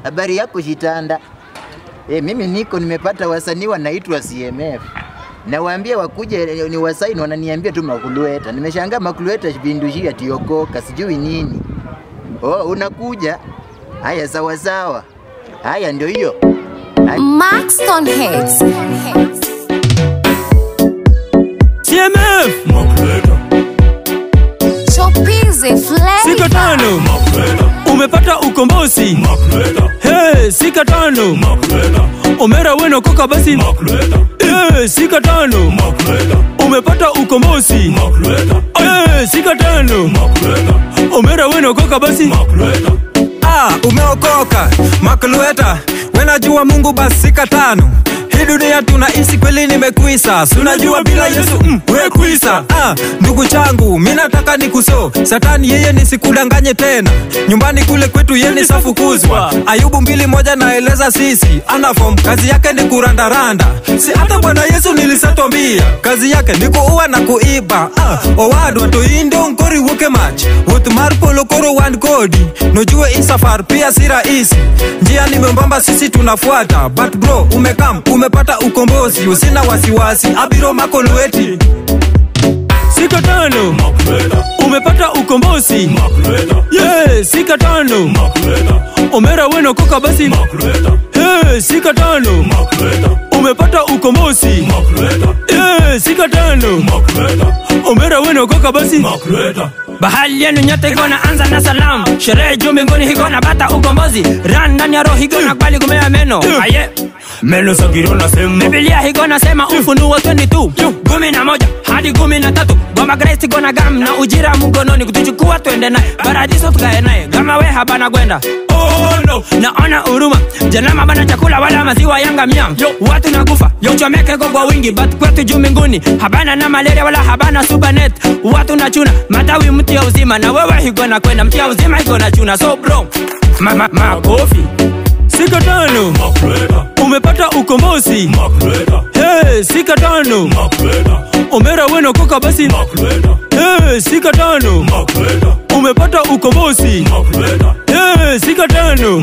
Habari yako Shitanda? E, mimi niko nimepata wasanii wanaitwa CMF. Nawaambia wakuje ni wasaini, wananiambia tu Makulueta. Nimeshangaa Makulueta vindushia tiokoka sijui nini. Oh, unakuja? Haya, sawa sawa. Haya, ndio hiyo. Maxton Hits. CMF Chopizi sika Flavor. tano umepata ukombozi hey, sika tano omera weno koka basi hey, sika tano umepata ukombozi hey, sika tano omera weno koka basi Ah, umeokoka maklueta wenajua mungu basika tano hii dunia tunaishi kweli nimekuisa sunajua bila yesu mm, wekuisa ah, ndugu changu mi nataka nikuso satani yeye nisikudanganye tena nyumbani kule kwetu yeye safukuzwa ayubu mbili moja naeleza sisi anafom kazi yake ni kurandaranda si hata bwana yesu nilisatwambia kazi yake ni kuua na kuiba ah, owadwa to indo nkori wuoke mach wuoth mar polo koro wan kodi nojue hii safar pia si rahisi njia ni membamba sisi tunafuata but bro umekam umepata ukombozi usina wasiwasi abiro mako lweti sika tano umepata ukombozi yeah, sika tano omera weno koka basi hey, sika tano umepata ukombozi yeah, sika tano omera weno koka basi bahali yenu nyote igona anza na salamu sherehe juu mbinguni higona bata ukombozi ran ndani ya roho higona kwali kumea meno aye meno sagirona sema bibilia higona sema ufunuo 22 kumi na moja hadi kumi na tatu goma grace gona gam na ujira mgononi kutuchukua twende naye paradiso tukae naye kama we habana gwenda Oh, no. naona huruma janama bana chakula wala maziwa yanga miam watu nakufa uchomekeko kwa wingi but kwetu juu mbinguni habana na malaria wala habana subanet watu na chuna matawi mti ya uzima na wewe higona kwenda mti ya uzima higona chuna so bro ma, ma, makofi sika tano umepata ukombozi hey, sika tano omera weno koka basi hey, sika tano umepata ukombozi hey, sika tano